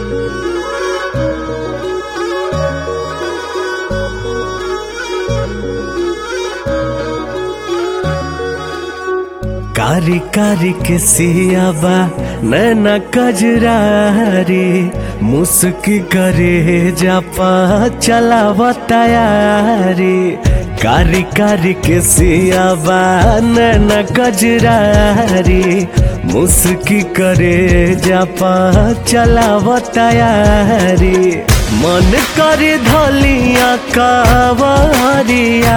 कारी कारी के सियाबा नैना कजरारी मुस्की करे जापा चलावा तैयारी कारी कारी के सियाबा नैना कजरारी मुस्की करे जापा चलावा तैयारी मन करे धलिया कावरिया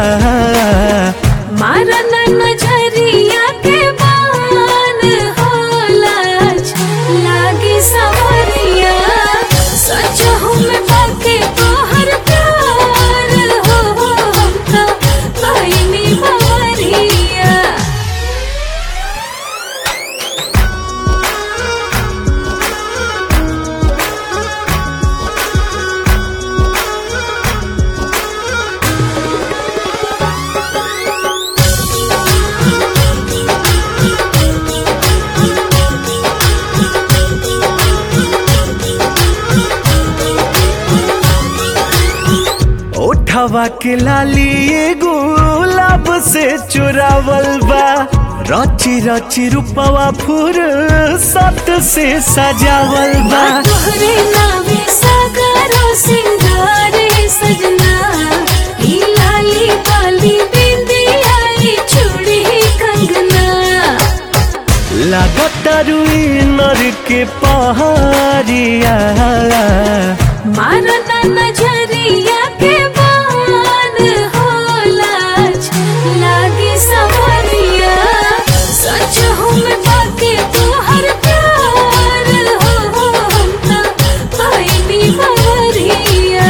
मारन नजरिया के बान होला लागे सवरिया सच हम बाके तोहर प्यार हो हम तो बहिनी बवरिया ओठवा के लाली गुलाब से चुरावल बा रची रची रूपवा फूर सत से सजावल बा तोहरे नावे सागरो सिंगारे सजना ई लाली बाली बिंदिया ई चूड़ी कंगना लागत रुई नर के पहाड़िया मारना नजरिया के बान होला लागे सवरिया सच हम बाके तोहर प्यार हो हम तो बहिनी बवरिया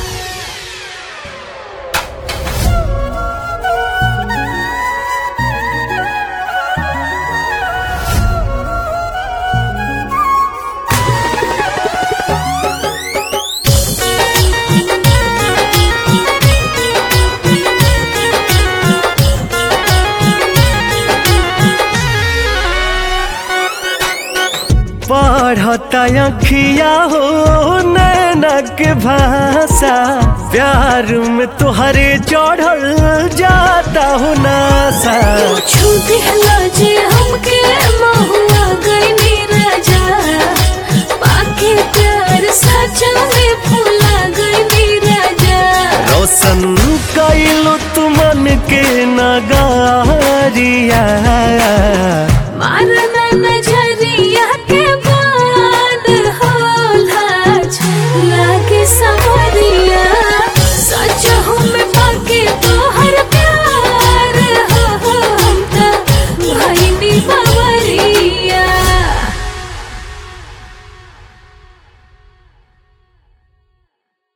पढ़ता अखिया हो नैना के भाषा प्यार में तुहरे चढ़ल जाता हो नासा छू दिहला जे हमके महुआ गईनी राजा पाके प्यार सचा में फूला गईनी राजा रोशन कैलो तुमन के नगारिया मारन